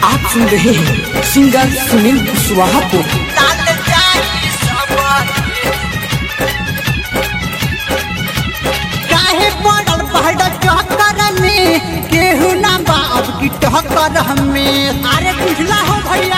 आप सुन रहे हैं सिंगर सुनील कुशवाहा को लाल जाई सबके काहे पड़ल पहाड़ चक्कर में केहू ना बाब की टक्कर हमें अरे बुझला हो भैया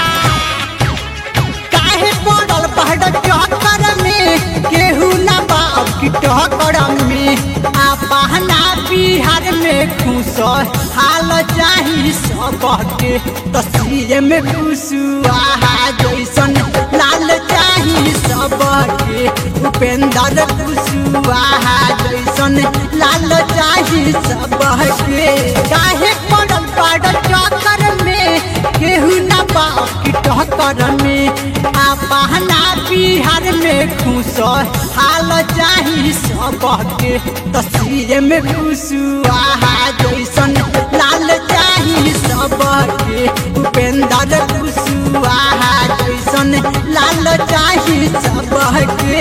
काहे पड़ल पहाड़ चक्कर में केहू ना बाब की टक्कर में आ बहना बिहार में खुश हाल चाही सबके तस्वीर में खुशुआ जैसन लाल चाही सबके उपेंद्र खुशुआ जैसन लाल चाही सबके काहे पड़ल पड़ चक्कर में केहू ना बाप की टक्कर में आ बहना बिहार में खुश हाल चाही सबके तस्वीर में खुशुआ जैसन लाल चाही सबके उपेंद्र खुशुआ जैसन लाल चाही सबके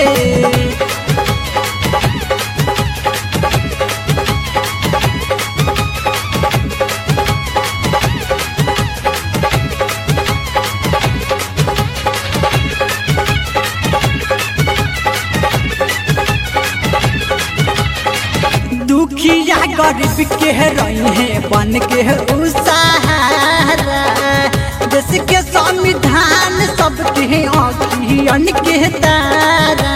दुखिया गरीब के रही है बन के उसारा देश के संविधान सबके अखियन के तारा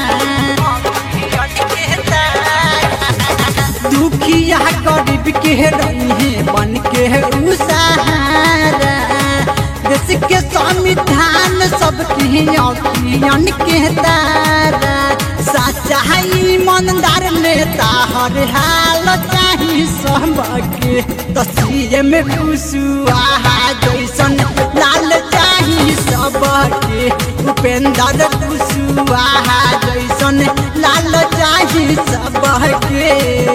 दुखिया गरीब के रही है बन के उसारा देश के संविधान सबके अखियन के तारा सच्चाई ईमानदार नेता हर हाल चाही सबके तस्वीर में खुशुआ जैसन लाल चाही सबके उपेंद्र खुशुआ जैसन लाल चाही सबके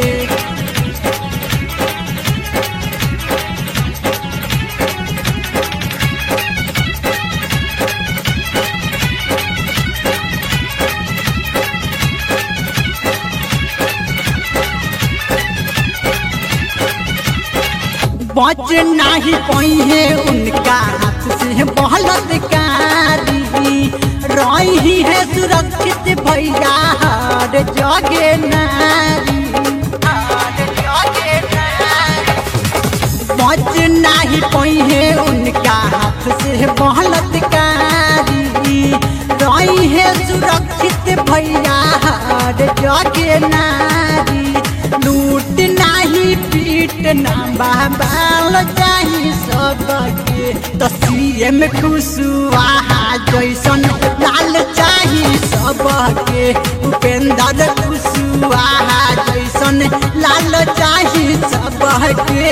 बच नहीं पाई है उनका हाथ से बलात्कारी रही है सुरक्षित भैया हर जगे नारी हर जगे नारी। बच नहीं पाई है उनका हाथ से बलात्कारी रही है सुरक्षित भैया हर जगे नारी लूट नहीं पीट ना बाल चाही सबके तस्वीर में खुशुआ जैसन लाल चाही सबके उपेंद्र खुशुआ जैसन लाल चाही सबके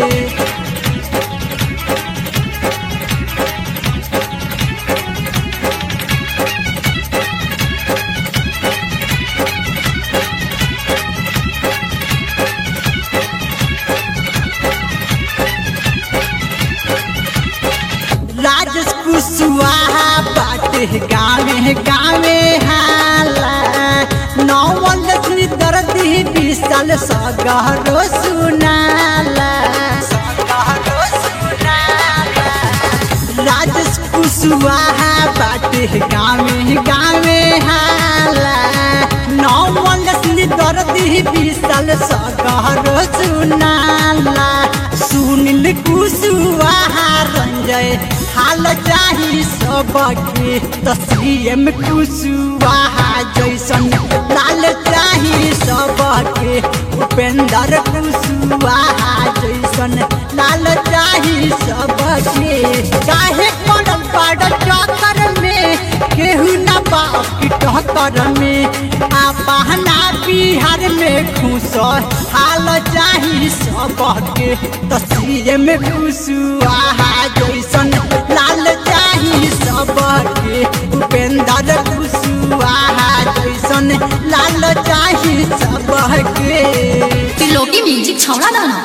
राजस कुशवाहा बाटे गावे गावे हाला नौवल लक्ष्मी दर्दी विशाल सगरो सुनाला राजस कुशवाहा बाटे गावे गावे हाला नौवल लक्ष्मी दर्दी विशाल सगरो सुनाला सुनील कुशवाहा रंजय हाल चाही सबके तस्वीर में कुशवाहा जैसन लाल चाही सबके उपेंद्र कुशवाहा जैसन लाल चाही सबके काहे पड़ल पड़ चक्कर में केहू ना बाप की टक्कर में आ बहना बिहार में खुश हाल चाही सबके तस्वीर में खुशुआ जैसन लाल चाही सबके उपेंद्र खुशुआ जैसन लाल चाही सबके त्रिलोकी म्यूजिक छौड़ा दाना